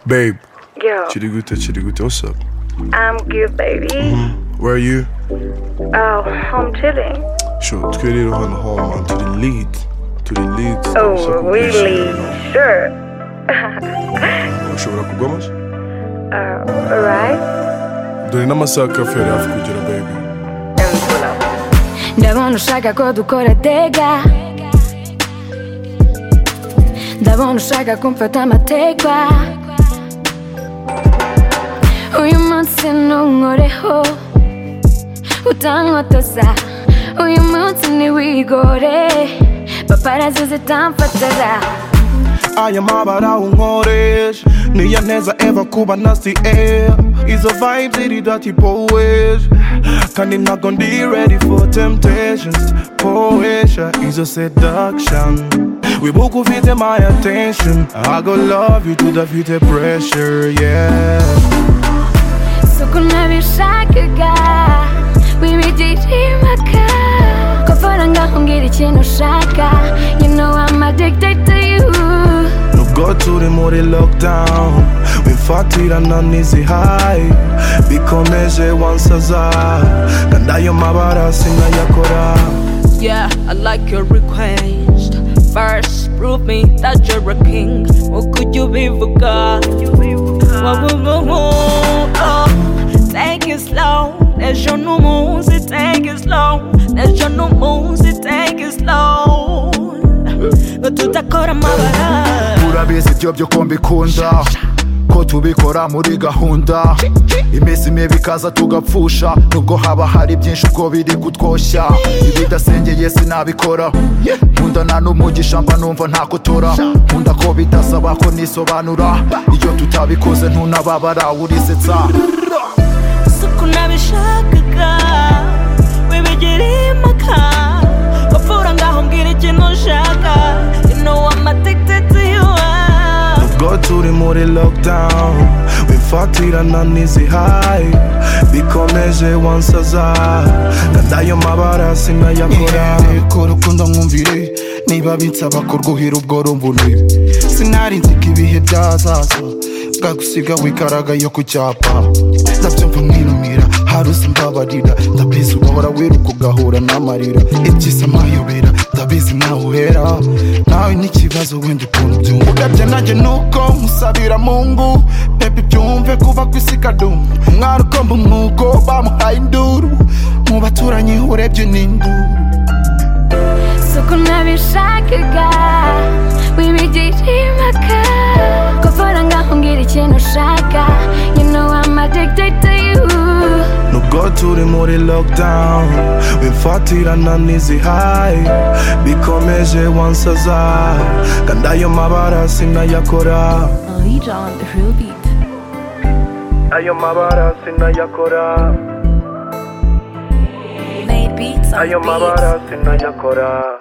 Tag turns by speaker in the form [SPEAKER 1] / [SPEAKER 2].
[SPEAKER 1] Babe,
[SPEAKER 2] Yo,
[SPEAKER 1] Chirigute, Chirigute, what's up?
[SPEAKER 2] I'm good, baby.
[SPEAKER 1] Where are you?
[SPEAKER 2] Oh, I'm chilling.
[SPEAKER 1] Sure, ska vi ha en hall man? To the lead. To the lead.
[SPEAKER 2] Oh, really? Sure.
[SPEAKER 1] Sure, ushobora kugwamas?
[SPEAKER 2] Uh, alright.
[SPEAKER 1] Dore n'amasaha kafe yari hafi kugera baby.
[SPEAKER 3] ndabona ushaka ko dukora dega ndabona ushaka kumfata amategwa uyu munsi ntunkoreho utankotoza uyu munsi ntiwigore paparazi zitamfatara
[SPEAKER 4] ayamabara unkoresha niyo neza eva kuba nasi air izo vibes iri dati poesha kandi ntabwo ndi ready for temptations poesha izo seduction wibuka ufite my attention i go love you to the fite pressure yeah
[SPEAKER 3] suku nabishakaga wibigiriye impaka kuvura ngaho umbwira ikintu ushaka you know I'm addicted to you
[SPEAKER 4] nubwo turi muri lockdown wifatirana n'izihayi bikomeje wansaza kandi ayo mabara sinayakora
[SPEAKER 5] Yeah, I like your request. First, prove me that you're a king. What could you be for God? Oh, take it slow. There's your new moves, it take it slow. There's your new moves, it take it slow. Go to the core of my body.
[SPEAKER 6] urabizi ibyo byo ko mbikunda ko tubikora muri gahunda iminsi mibi ikaza tugapfusha nubwo haba hari byinshi ubwo biri kutwoshya ibidasengeye sinabikora nkunda nta n'umugisha mba numva ntakotora nkunda ko bidasaba ko nisobanura iyo tutabikoze ntunababara urisetsa
[SPEAKER 5] isuku nabishakaga wibigiriye impaka wapfura ngaho mbwira ikintu ushaka you know I'm addicted to you ah.
[SPEAKER 4] ubwo turi muri lockdown wifatirana n'izihayi bikomeje wansaza kandi ayo mabara sinayakora
[SPEAKER 7] ko rukundo mwumvire niba binsaba ko rwuhira ubwo rumbunire sinari nzi ko ibihe byazaza bwagusiga wikaraga yo ku cyapa ndabyumva mwinumira hari uzi mbabarira ndabizi ugahora wiruka ugahura n'amarira ibyiza amayobera ndabizi ntaho uhera nawe n'ikibazo wenda ukuntu byumva udabya nanjye nuko musabira mungu pepe byumve kuva ku isi kadumu umwari ukomba umwuko bamuhaye induru mu baturanyi urebye n'induru
[SPEAKER 3] suku nabishakaga wibigiriye impaka kuvura ngaho umbwira ikintu ushaka you know I'm addicted to you
[SPEAKER 4] nubwo turi muri lockdown wifatirana n'izihayi bikomeje wansaza kandi ayo mabara sinayakora ayo mabara sinayakora ayo mabara sinayakora